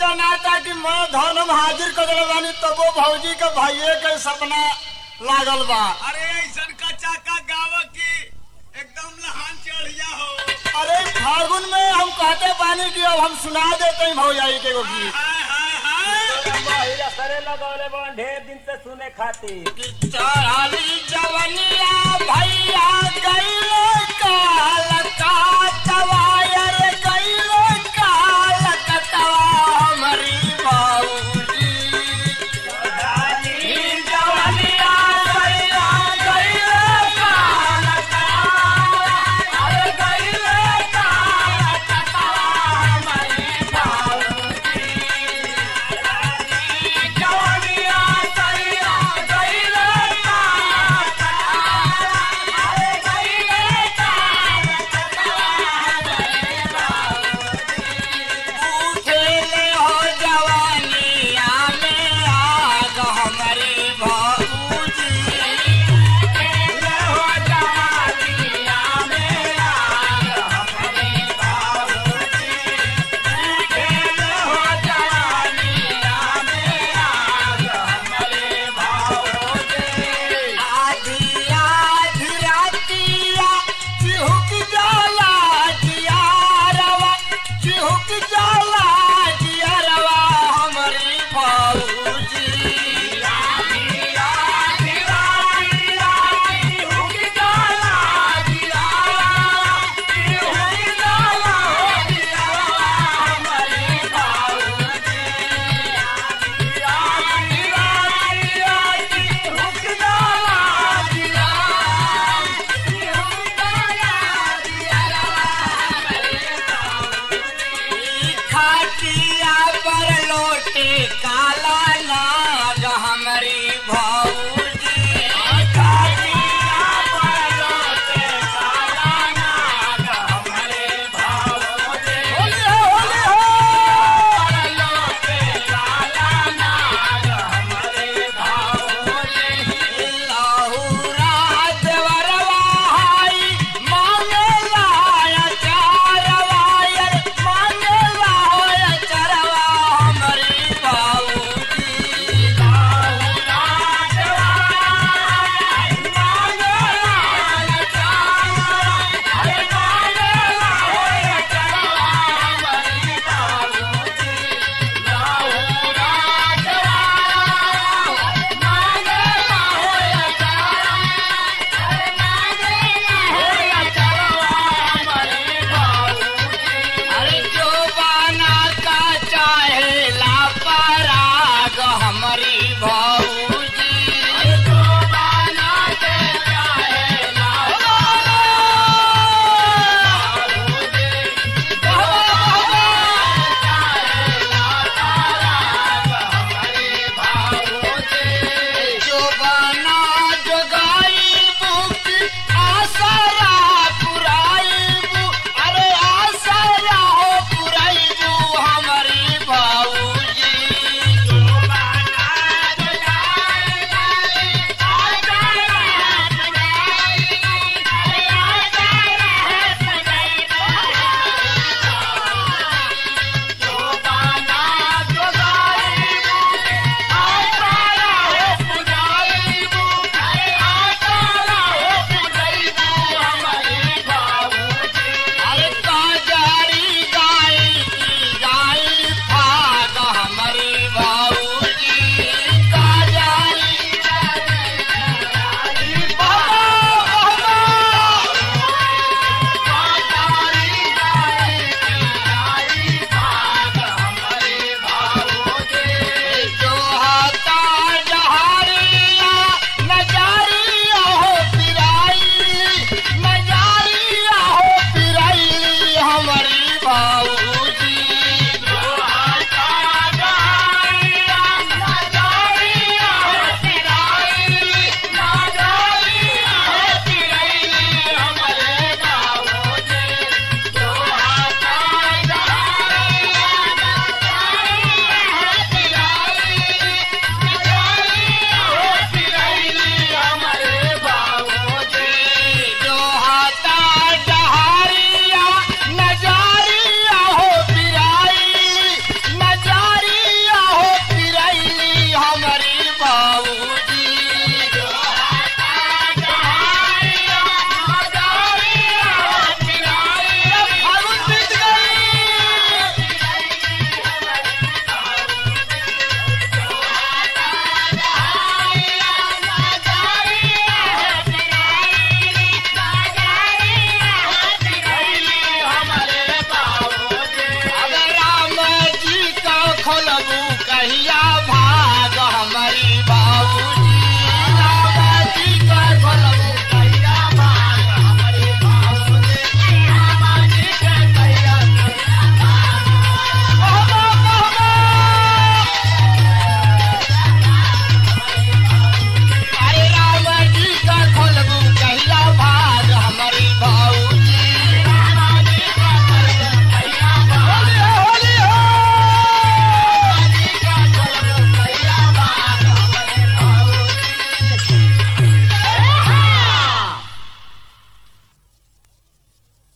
जनाता कि मैं धर्म हाजिर कर दिले बानी तबो भौजी के भाइये के सपना लागल बा अरे ऐसन का चाका गाव की एकदम लहान चढ़िया हो अरे फागुन में हम कहते बानी कि अब हम सुना देते हैं भौजाई के एगो गीत हाय हाय हाय महिला सरे लगौले बन ढेर दिन से सुने खातिर कि चढ़ाली जवनिया भैया गईले काल काटवायर गईले काल कटवा हमारी बाबूजी चढ़ाली जवनिया भैया गईले काल काटवायर गईले काल कटवा हमारी बाबूजी जवनिया भैया गईले काल काटवायर गईले काल कटवा हमारी बोलबू कहिया